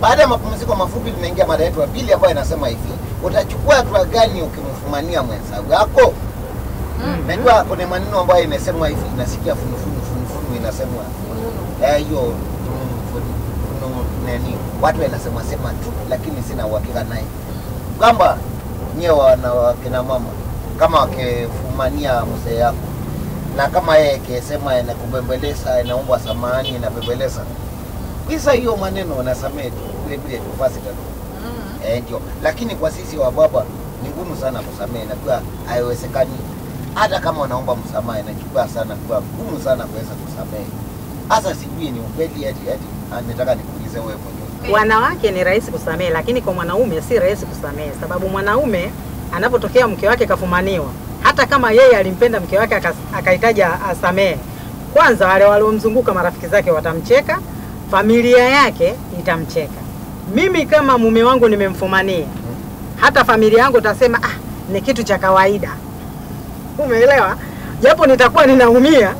Baada ya mapumziko mafupi, tunaingia mada yetu ya pili ambayo inasema hivi: utachukua hatua gani ukimfumania mwenzako? Najua kuna maneno ambayo inasemwa hivi, inasikia funufunu funufunu, inasemwa eh, hiyo funu- funu- funu- nani, watu wanasema sema tu, lakini sina uhakika naye kwamba nyewe wana wakina mama kama wakifumania mzee yako na kama yeye kesema inakubembeleza inaomba samahani inabembeleza kisa hiyo maneno unasamehe tu vile vile tu basi tu eh, ndio. Lakini kwa sisi wa baba ni ngumu sana kusamehe, na pia haiwezekani. Hata kama wanaomba msamaha inachukua sana, kwa ngumu sana kuweza kusamehe. Hasa sijui ni ukweli eti eti, ah, nataka nikuulize wewe mwenyewe. Wanawake ni rahisi kusamehe, lakini kwa mwanaume si rahisi kusamehe, sababu mwanaume anapotokea mke wake kafumaniwa, hata kama yeye alimpenda mke wake akas- akahitaji asamehe, kwanza wale waliomzunguka marafiki zake watamcheka, familia yake itamcheka. Mimi kama mume wangu nimemfumania, hata familia yangu itasema ah, ni kitu cha kawaida. Umeelewa? Japo nitakuwa ninaumia,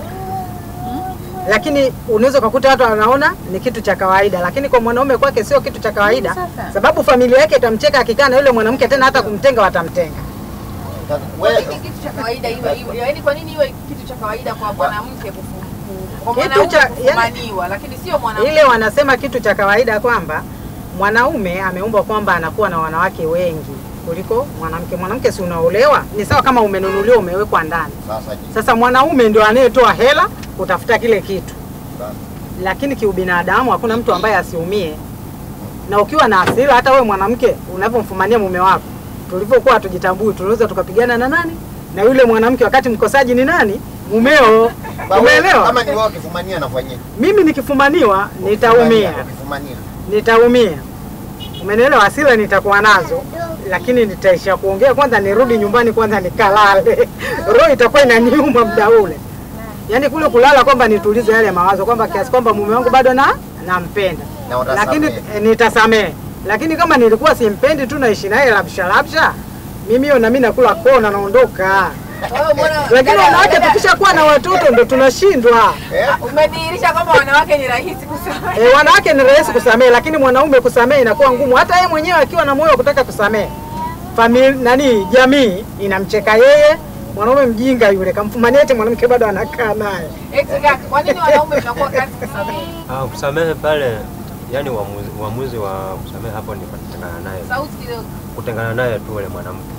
lakini unaweza ukakuta watu wanaona ni kitu cha kawaida, lakini kwa mwanaume kwake sio kitu cha kawaida, sababu familia yake itamcheka akikaa na yule mwanamke, tena hata kumtenga watamtenga. Sasa Kwa wewe nini kitu cha kawaida iwe iwe? Yaani kwa nini iwe kitu cha kawaida kwa mwanamke kufu- ku- kwa Kitu mwanaume cha- yaani- kufumaniwa lakini sio mwanamke? Ile wanasema kitu cha kawaida kwamba mwanaume ameumbwa kwamba anakuwa na wanawake wengi kuliko mwanamke. Mwanamke si unaolewa, ni sawa kama umenunuliwa umewekwa ndani. sasa je, Sasa mwanaume ndio anayetoa hela kutafuta kile kitu, sasa lakini kiubinadamu hakuna mtu ambaye asiumie. Na ukiwa na hasira, hata wewe mwanamke unavyomfumania mume wako, tulivyokuwa hatujitambui, tunaweza tukapigana na nani na yule mwanamke, wakati mkosaji ni nani? Mumeo. Ba- wewe, Umeelewa? Kama ni wewe ukifumania nafanyaje? Mimi nikifumaniwa nitaumia, Ukifumania. nitaumia. Umenielewa? Hasira nitakuwa nazo, lakini nitaisha kuongea kwanza, nirudi nyumbani kwanza nikalale. Roho itakuwa inaniuma muda ule, yaani kule kulala kwamba nitulize yale mawazo kwamba kiasi kwamba mume wangu bado na nampenda, Na utasamehe. lakini eh, nitasamehe. Lakini kama nilikuwa simpendi tu naishi naye labsha labsha, mimi hiyo na mimi nakula kona naondoka. Wewe mbona- Lakini dada- wanawake dada- tukishakuwa na watoto ndo tunashindwa. Eh? umedhihirisha kwamba wanawake ni rahisi kusema. E, wanawake ni rahisi kusamehe, lakini mwanaume kusamehe inakuwa ngumu. Hata yeye mwenyewe akiwa na moyo wa kutaka kusamehe, famili nani, jamii inamcheka yeye. Mwanaume mjinga yule, kamfumania eti mwanamke bado anakaa naye. Eti kaka, kwa nini wanaume mnakuwa kazi kusamehe? Ah, kusamehe pale, yani uamuzi, uamuzi wa kusamehe hapo ni kutengana naye, Sauti kidogo. kutengana naye tu ule mwanamke.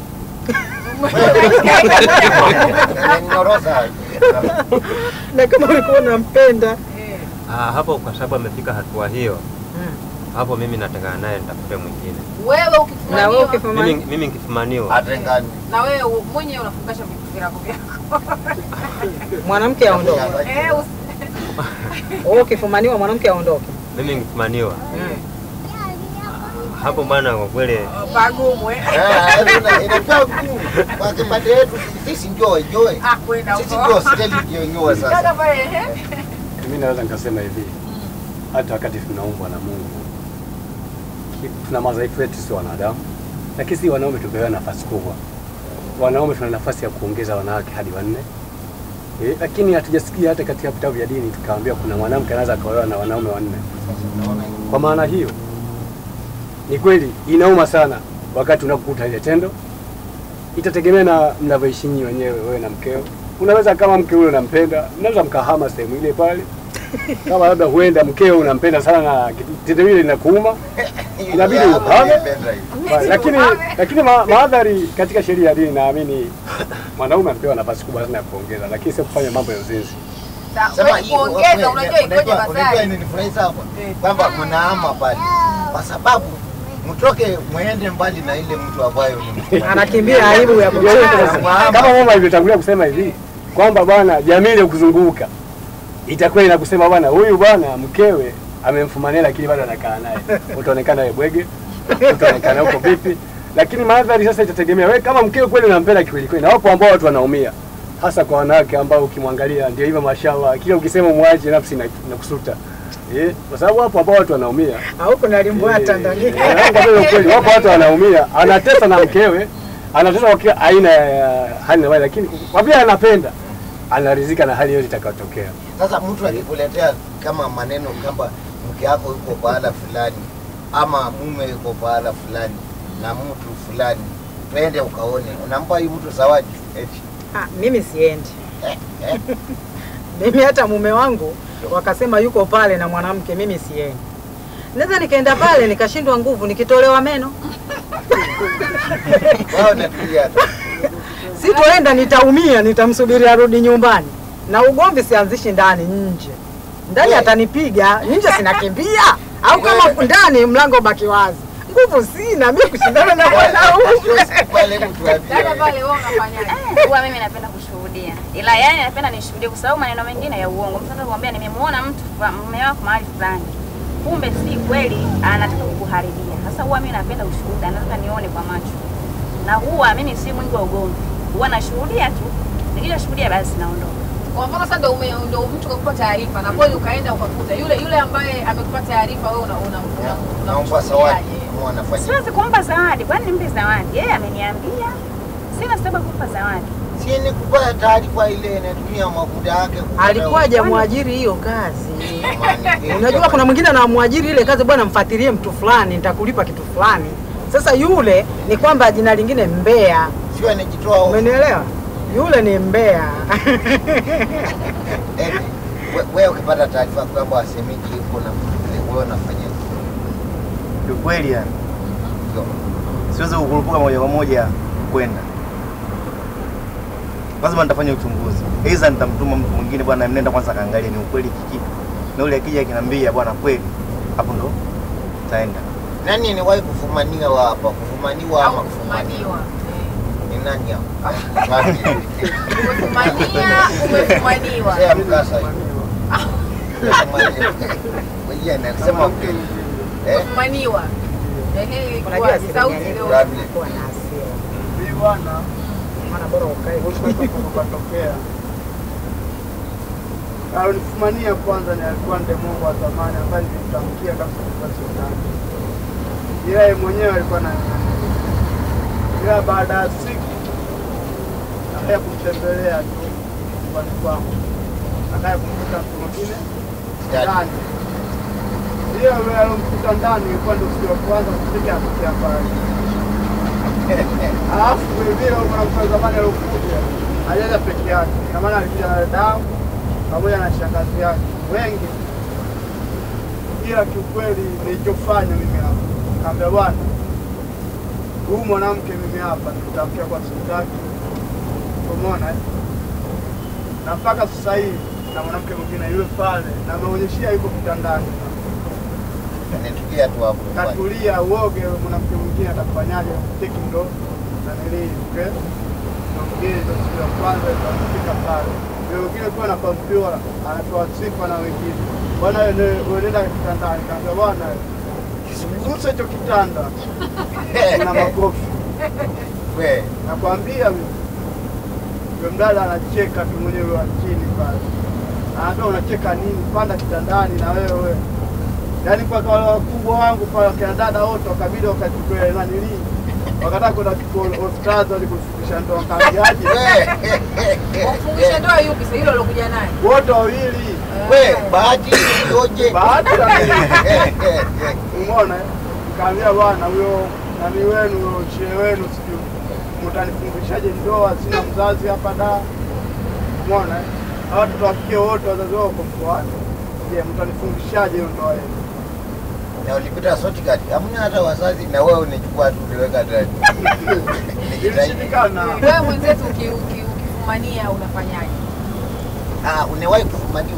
Umeninyoroza. Na kama ulikuwa unampenda Eh. Ah, hapo kwa sababu amefika hatua hiyo, Mm. hapo mimi natengana naye, nitafute mwingine. Wewe na wewe ukifumaniwa ukifumania Mimi, mimi nikifumaniwa Atengani. na wewe u- mwenyewe unafungasha vitu vyako vyako. mwanamke aondoke, Eh, usi- wewe ukifumaniwa mwanamke aondoke. mimi nikifumaniwa Mm. hapo bwana, kwa kweli pagumu eh. Eh, ina- inakuwa gumu. Kwa kipande yetu sisi njoo njoo. Ah, kwenda Sisi huko. njoo steli ndio njoo Kaka sasa. pale eh. Mimi naweza nikasema hivi, hata wakati tunaumbwa na Mungu ki- tuna madhaifu yetu, sio wanadamu, lakini si wanaume tumepewa nafasi kubwa. Wanaume tuna nafasi ya kuongeza wanawake hadi wanne eh, lakini hatujasikia hata katika vitabu vya dini tukaambiwa kuna mwanamke anaweza akaolewa na wanaume wanne. Kwa maana hiyo, ni kweli inauma sana wakati unapokuta ile tendo. Itategemea na mnavyoishi nyinyi wenyewe, wewe na mkeo. Unaweza kama mke ule unampenda, mnaweza mkahama sehemu ile pale, kama labda huenda mkeo unampenda sana na tendo hili linakuuma, inabidi Hapo uhame. nimependa hiyo. Ba- lakini lakini ma, maadhari katika sheria ya dini naamini mwanaume anapewa nafasi kubwa sana ya kuongeza, lakini sio kufanya mambo ya uzinzi. Sa- Sema wewe hii- kuongeza unajua- unajua ikoje unajua- unajua Masai? inanifurahisha hapa Eh. kwamba mnaama pale kwa sababu mtoke mwende mbali na ile mtu ambayo ni Anakimbia aibu ya Ndio hiyo kucheza. sasa. Kama mama alivyotangulia kusema hivi kwamba bwana jamii ile kuzunguka itakuwa inakusema bwana huyu bwana mkewe amemfumania lakini bado anakaa naye, utaonekana wewe bwege, utaonekana huko vipi, lakini madhari sasa itategemea wewe kama mkewe kweli unampenda kweli kweli, na wapo ambao watu wanaumia hasa kwa wanawake ambao ukimwangalia ndio hivyo, mashallah, kila ukisema mwache nafsi ina- inakusuta eh, kwa sababu wapo ambao watu wanaumia Au kuna limbwata ndani. Eh, kwa kweli kweli, wapo watu wanaumia, anatesa na mkewe, anatesa kwa kila aina ya hali na mali, lakini kwa vile anapenda anaridhika na hali yote itakayotokea. Sasa mtu akikuletea kama maneno kwamba mke yako yuko pahala fulani ama mume yuko pahala fulani na mtu fulani, twende ukaone, unampa hii mtu zawadi eti Ah, mimi siendi. eh, eh. Mimi hata mume wangu wakasema yuko pale na mwanamke, mimi siendi. Naweza nikaenda pale nikashindwa nguvu, nikitolewa meno, Wao natulia tu. sitoenda, nitaumia, nitamsubiri arudi nyumbani, na ugomvi sianzishi ndani, nje. Ndani Eh. atanipiga, nje sinakimbia, au kama ndani mlango baki wazi. Nguvu sina mimi kushindana na mwanaume. Pale mtu Dada ambie pale wewe unafanyaje? huwa mimi napenda kushuhudia, ila yani napenda nishuhudie kwa sababu maneno mengine ya uongo. Mtu anaweza kumwambia nimemuona mtu fa- mume wako mahali fulani, kumbe si kweli, anataka kukuharibia. Sasa huwa mimi napenda ushuhuda, nataka nione kwa macho, na huwa mimi si mwingi wa ugomvi, huwa nashuhudia tu, nikishashuhudia basi naondoka. Kwa mfano sasa ndio ume- ndio mtu kakupa taarifa na kweli ukaenda ukakuta yule yule ambaye amekupa taarifa wewe una una una- naomba zawadi unamchukuliaje? kama wanafanya Siwezi kumpa zawadi, kwani nimpe zawadi? Yeye ameniambia, sina sababu ya kumpa zawadi. si ni kupata taarifa ile inatumia makuda yake kupata- Alikuwa hajamwajiri hiyo kazi. Jamani, Unajua kuna mwingine anamwajiri ile kazi, bwana, mfuatilie mtu fulani, nitakulipa kitu fulani. Sasa yule ni kwamba jina lingine mbea, sio anajitoa hofu. umenielewa? Yule ni mbea. Eti, we- wewe ukipata taarifa kwamba wasemiji yuko na mtu yule, wewe unafanya Kiukweli yani hivyo. siwezi kukurupuka moja kwa moja kwenda, lazima nitafanya uchunguzi, aidha nitamtuma mtu mwingine, bwana, mnenda kwanza kaangalia ni ukweli kikipi, na ule akija akiniambia bwana kweli, hapo ndo taenda. Nani niwahi kufumaniwa hapa? Kufumaniwa ama Au kufumaniwa? kufumaniwa. Ni nani hapa? Wapi? Umefumania, umefumaniwa. Mzee mkasa hiyo. Kufumaniwa. Wewe anasema ukweli. Eh? Umefumaniwa. Ehe, Unajua ilikuwa asili sauti yenyewe leo. Gabi. kuwa na hasira. Mimi bwana Maana bora ukae ukatokea alifumania kwanza, ni alikuwa ndiye Mungu wa zamani ambaye nilimtamkia kabisa kwa sultani, ila yeye mwenyewe alikuwa na ila baada ya siku akaya kumtembelea tu nyumbani kwangu, akaya kumkuta mtu mwingine ndani. Hiyo yule alomkuta ndani ilikuwa ndio siku ya kwanza kupiga kutokea pale. Alafu vile vile mwanamke wa zamani aliokuja alienda peke yake, na maana alikuja na damu pamoja na shangazi yake wengi, ila kiukweli nilichofanya mimi hapa, kaambia bwana, huyu mwanamke mimi hapa nitamkia kwa sitaki, umeona eh? na mpaka sasa hivi na mwanamke mwingine yule pale, na ameonyeshia yuko kitandani Nitulia tu hapo. katulia uoge, yule mwanamke mwingine atakufanyaje? Teki ndo nanilii okay? na mwingine ndo siku ya kwanza itafika pale, yule mwingine kuwa na kompyuta anatoa sifa na wengine, bwana wewe unaenda kitandani, kaambia bwana usiguse hicho kitanda, kuna makofi We, nakwambia mimi. Yule mdada anacheka tu mwenyewe wa chini pale, anaambia unacheka nini? Panda kitandani na wewe. Yaani mpaka wale wakubwa wangu pale wakina dada wote wakabidi wakachukua nanilii, wakataka kwenda kuchukua hospitali walikufikisha ndo wakaambiaje, we, Kumfungisha ndoa yupi sasa? Hilo alokuja naye. wote wawili we, bahati iliyoje? bahati na umeona, eh? nikaambia bwana, huyo nani wenu huyo chie wenu sijui mtanifungishaje ndoa, sina mzazi hapa da. Umeona, eh? Hawa watoto wa kike wote wazazi wao wako mkoani. Je, mtanifungishaje hiyo ndoa yenu? Na ulipita shortcut. Hamna hata wazazi na wewe unachukua tu uliweka ndani. Ilishindikana. Wewe mwenzetu uki- uki- ukifumania unafanyaje? Ah, unawahi kufumaniwa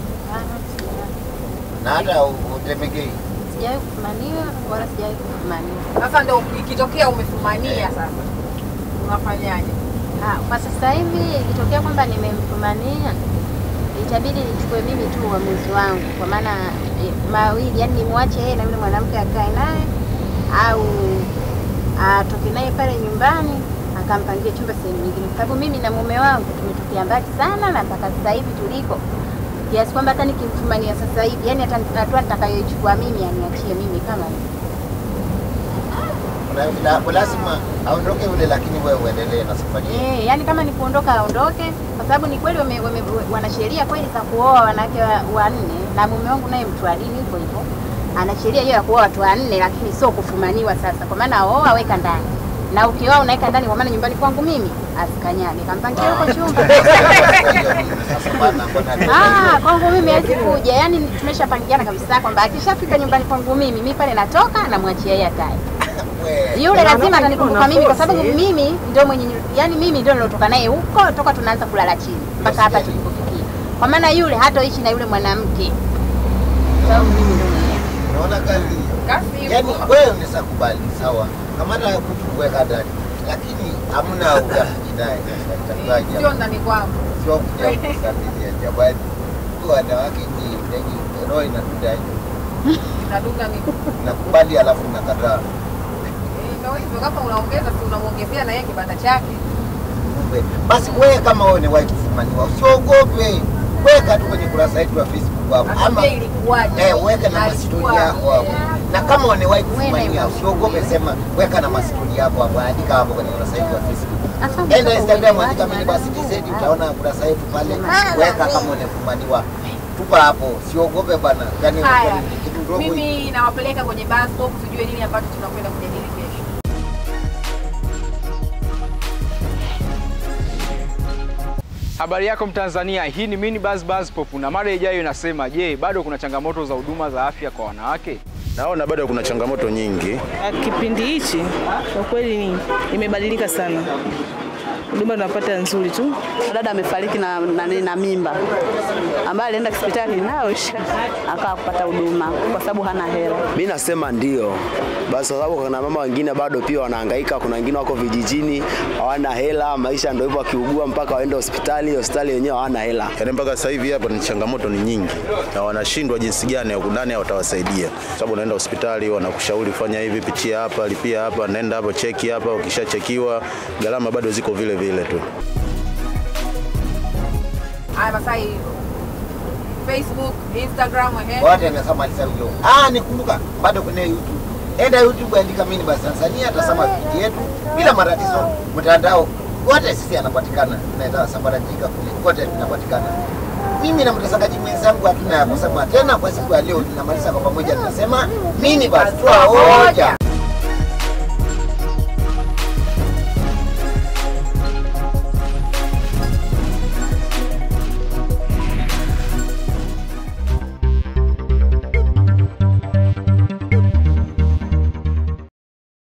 na hata u- utemegei. Sijawahi kufumaniwa wala sijawahi kufumaniwa. Sasa ndio ikitokea umefumania sasa unafanyaje? Ah, Kwa sasa hivi ikitokea kwamba nimemfumania itabidi nichukue mimi tu uamuzi wangu, kwa maana eh, mawili, yani nimwache yeye na yule mwanamke akae naye au atoke naye pale nyumbani akampangie chumba sehemu nyingine, kwa sababu mimi na mume wangu tumetokea mbali sana, na mpaka sasa hivi tuliko kiasi kwamba hata nikimfumania sasa hivi, yani hata hatua nitakayoichukua mimi aniachie mimi kama mimi. Una- la- lazima aondoke yule, lakini wewe uendelee na safari yako. Eh, yani kama ni kuondoka aondoke, kwa sababu ni kweli wame, wame, wana sheria kweli za kuoa wanawake wa- wanne, na mume wangu naye mtu wa dini hivyo hivyo, ana sheria hiyo ya kuoa watu wanne, lakini sio kufumaniwa. Sasa kwa maana oa weka ndani na ukioa unaweka ndani, kwa maana nyumbani kwangu mimi asikanyage, kampangia huko chumba Sasa bana, mbona Ah, kwangu mimi hawezi kuja. Yaani tumeshapangiana kabisa kwamba akishafika nyumbani kwangu mimi, mimi pale natoka namwachia yeye atae. wewe Yule Na lazima wanawake atanikumbuka kuna mimi kwa kosi. sababu mimi ndio mwenye yani mimi ndio nilotoka naye huko toka tunaanza kulala chini mpaka hapa tulipofikia. Kwa maana yule hatoishi na yule mwanamke. Sababu mimi ndio mwenyewe. unaona kazi hiyo? Kasi Yaani ipo. wewe unaweza kubali sawa, kama nataka kuweka ndani, lakini hamna urafiki naye. Itakuwaje? Sio ndani kwangu. Sio kuja kusabilia jamani. Tu wanawake ni ndege, roho inatunda Inadunga ni nakubali, alafu nakataa. Eh, ndio hivyo kama unaongeza si unamuongezea na yeye kibanda chake. Kumbe, Basi wewe kama wewe ni wahi kufumaniwa, usiogope, weka tu kwenye kurasa yetu ya Facebook hapo, ama Akwambia ilikuwaje. eh, weka na Na mastori ilikuwa- yako hapo, na kama unawahi Wewe kufumania, na- usiogope, sema weka na mastori yako hapo, andika hapo kwenye kurasa yetu ya Facebook. Sasa Enda Instagram andika watu mimi basi wanadamu. TZ, utaona kurasa yetu pale, Ah, weka kama unafumaniwa, tupa hapo, siogope bana, yani Haya, ni kitu ndogo hiki. mimi nawapeleka kwenye bus stop tujue nini ambacho tunakwenda kujadili kesho. Habari yako Mtanzania, hii ni Mini Buzz Buzz Pop na mada ijayo inasema, je, bado kuna changamoto za huduma za afya kwa wanawake? Naona bado kuna changamoto nyingi. Kipindi hichi kwa kweli ni imebadilika sana, huduma tunapata nzuri tu. Dada amefariki na, na, na mimba ambaye alienda hospitali nayo akawa kupata huduma kwa sababu hana hela. Mi nasema ndio basi, kwa sababu kuna mama wengine bado pia wanahangaika. Kuna wengine wako vijijini hawana hela, maisha ndio hivyo, wakiugua mpaka waende hospitali, hospitali wenyewe hawana hela. Yaani mpaka sasa hivi hapa ni changamoto ni nyingi, na wanashindwa jinsi gani ya nani watawasaidia, sababu unaenda hospitali wanakushauri fanya hivi, pitia hapa, lipia hapa, nenda hapo, cheki hapa. Ukishachekiwa gharama bado ziko vile vile tu. Haya Masai, Facebook, Instagram, ehe. wote ameshamaliza hiyo. Ah, nikumbuka bado kwenye YouTube. Enda YouTube andika mimi basi Tanzania, atasema video yetu bila matatizo. Mtandao wote sisi anapatikana, tunaenda sambaratika kule, wote tunapatikana. Mimi na mtazamaji mwenzangu hatuna ya kusema tena kwa siku ya leo, tunamaliza kwa pamoja, tunasema mimi basi twa hoja.